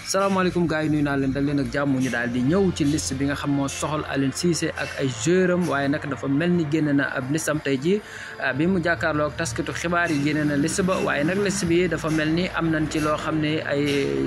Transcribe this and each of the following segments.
salaamaaleykum gars yi nuyu naa leen dal leen ak jàmm ñu daal di ñëw ci liste bi nga xam moo soxal Aliou Cissé ak ay joueuram waaye nag dafa mel ni génne na ab listam tey ji bi mu jàkkaarloo ak taskatu xibaar yi génne na liste ba waaye nag liste bi dafa mel ni am nañ ci loo xam ne ay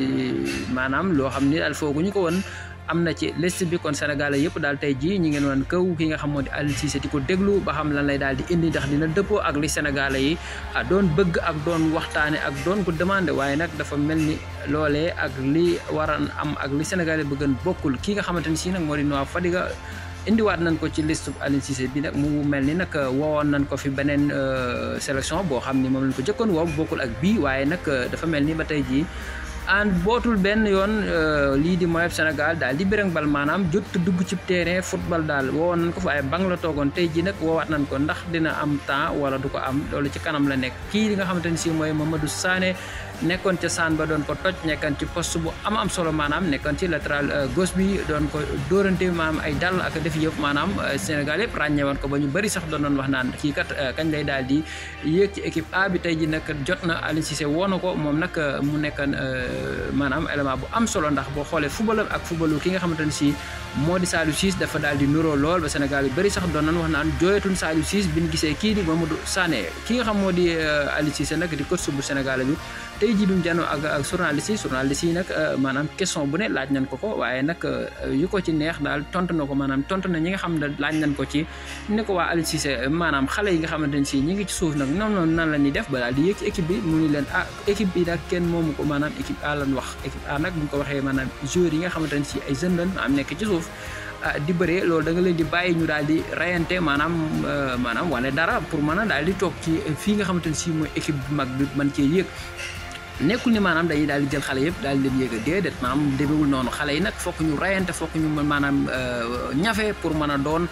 maanaam loo xam ni daal fooguñu ko woon am na ci liste bi kon Sénégalais yëpp daal tey jii ñi ngeen woon kaw ki nga xam moo di Aliou Cissé di ko déglu ba xam lan lay daal di indi ndax dina dëppoo ak li Sénégalais yi doon bëgg ak doon waxtaane ak doon ko demandé waaye nag dafa mel ni loolee ak li waran am ak li Sénégalais bëggan bokkul ki nga xamante ni si nag moo di Noah Fadiga indiwaat nañ ko ci liste Aliou Cissé bi nag mu mel ni nag woowoon nañ ko fi beneen sélection boo xam ni moom lañ ko jëkkoon woo bokkul ak bii waaye nag dafa mel ni ba tey jii an bootul benn yoon lii di mooy Sénégal daal di bërëng bal maanaam jot dugg ci terrain football daal woowoon nañ ko fa ay bang la toogoon tey ji nag woowaat nañ ko ndax dina am temps wala du ko am loolu ci kanam la nekk kii li nga xamante ni si mooy Mamadou Sané nekkoon ca saan ba doon ko toj nekkoon ci poste bu am am solo maanaam nekkoon ci latéral gauche bi doon ko dóorante maanaam ay dal ak def yëpp maanaam Sénégal yëpp ràññewoon ko ba ñu bëri sax doon doon wax naan kii kat kañ lay daal di yéeg ci équipe A bi tey ji nag jot na Aliou Cissé woo na ko moom nag mu nekkoon maanaam élément bu am solo ndax boo xoolee football ak footballu ki nga xamante ne si moo di Saliou Ciss dafa daal di nuroo lool ba Sénégal yu bëri sax doon nañ wax naan jooyatuñ Saliou Ciss bi ñu gisee kii di Mamadou Sané ki nga xam moo di Aliou Cissé nag di coach bu Sénégal bi tey jii bi mu janoo ak ak journaliste yi journaliste yi nag maanaam question bu ne laaj nañ ko ko waaye nag yu ko ci neex daal tontu na ko maanaam tontu na ñi nga xam ne laaj nañ ko ci ne ko waa Aliou Cissé maanaam xale yi nga xamante ne si ñi ngi ci suuf nag noonu noonu nan la ñuy def ba daal di yéeg ci équipe bi mu ni leen ah équipe bi nag kenn moomu ko maanaam équipe A lan wax équipe A nag bu ñu ko waxee maanaam joueurs yi nga xamante ne si ay jeunes lañ am nekk ci suuf di bëree loolu da nga leen di bàyyi ñu daal di rayante maanaam maanaam wane dara pour mën a daal di toog ci fii nga xamante ne si mooy équipe bu mag bi man cee yéeg nekkul ni maanaam dañuy daal di jël xale yëpp daal di leen yéega déedéet maanaam demewul noonu xale yi nag fokk ñu rayante fokk ñu maanaam ñafe pour mën a doon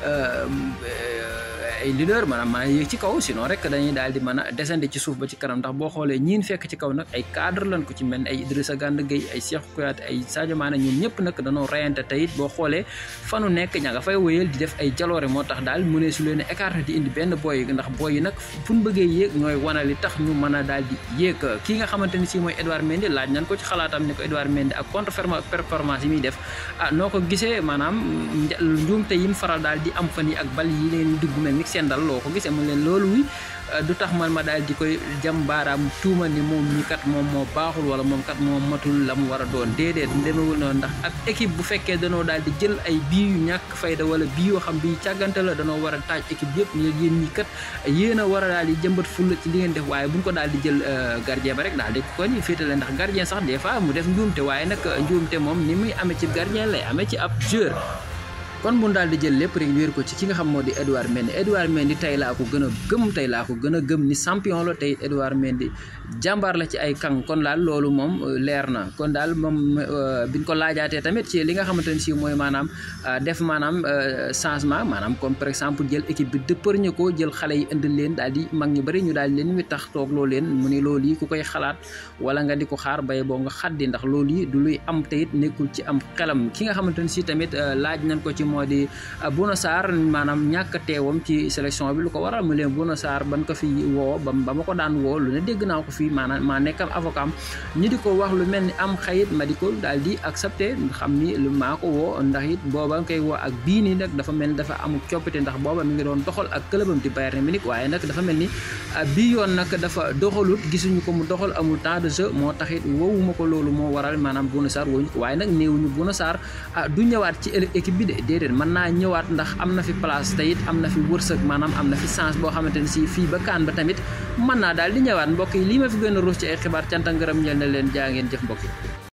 ay leader maanaam mën a yéeg ci kaw sinon rek dañuy daal di mën a descendre ci suuf ba ci kanam ndax boo xoolee ñiin fekk ci kaw nag ay cadre lañ ko ci mel ay Idrissa Gana Gueye ay Cheikh Kouyaté ay Sadio Mané ñoom ñëpp nag dañoo rayante teyit boo xoolee fanu nekk ña nga fay wéyal di def ay jaloore moo tax daal mu ne su leen écarté di indi benn boy ndax boy yi nag fu ñu bëggee yéeg ñooy wana li tax ñu mën a daal di yéeg kii nga xamante ni si mooy Edouard Mendy laaj nañ ko ci xalaatam ne ko Edouard Mendy ak contre performance yi muy def ah noo ko gisee maanaam njuumte yi mu faral daal di am fan yi ak bal yi leen dugg mel ni seen dal loo ko gisee mu leen loolu wi du tax man ma daal di koy jam baaraam tuuma ni moom ñi kat moom moo baaxul wala moom kat moom matul la mu war a doon déedéet demewul noonu ndax ak équipe bu fekkee danoo daal di jël ay bii yu ñàkk fayda wala bii yoo xam bii càggante la danoo war a taaj équipe yëpp ñu yéen ñi kat yéen a war a daal di jëmbat fulla ci li ngeen def waaye buñ ko daal di jël gardien ba rek daal di ko ñu féetale ndax gardien sax des fois mu def njuumte waaye nag njuumte moom ni muy amee ci gardien lay amee ci ab joueur kon bu daal di jël lépp rek wéer ko ci ki nga xam moo di Edouard Mendy Edouard Mendy tey laa ko gën a gëm tey laa ko gën a gëm ni champion la tey Edouard Mendy jàmbaar la ci ay kàng kon daal loolu moom leer na kon daal moom biñ ko laajaatee tamit ci li nga xamante ne si mooy maanaam def maanaam changement maanaam comme par exemple jël équipe bi dëppërñe ko jël xale yi indil leen daal di mag ñu bëri ñu daal di leen wi tax toog loo leen mu ni loolu yi ku koy xalaat wala nga di ko xaar bay boo nga xaddi ndax loolu yi du luy am teyit nekkul ci am xelam ki nga xamante ne si tamit laaj nañ ko ci moo di Bouna Sarr maanaam ñàkk teewam ci sélection bi lu ko waral mu leen Bouna Sarr ban ko fi woo ba ba ma ko daan woo lu ne dégg naa ko fii maanaam maa nekkam avocat am ñi di ko wax lu mel ni am xayit ma di ko daal di accepté xam ni lu maa ko woo ndax it booba nga koy woo ak bii nii nag dafa mel ni dafa amul coppite ndax booba mi ngi doon doxal ak clubam di Bayern Munich waaye nag dafa mel ni bii yoon nag dafa doxalut gisuñu ko mu doxal amul temps de jeu moo tax it woowuma ko loolu moo waral maanaam Bouna Sarr woowuñu ko waaye nag néewuñu Bouna Sarr du ñëwaat ci équipe bi de déedéet mën naa ñëwaat ndax am na fi place te it am na fi wërsëg maanaam am na fi chance boo xamante ne si fii ba kaan ba tamit mën naa daal di ñëwaat mbokk yi lii ma fi gën a ruus ci ay xibaar canta ngërëm ñel na leen jaa ngeen jëf mbokk yi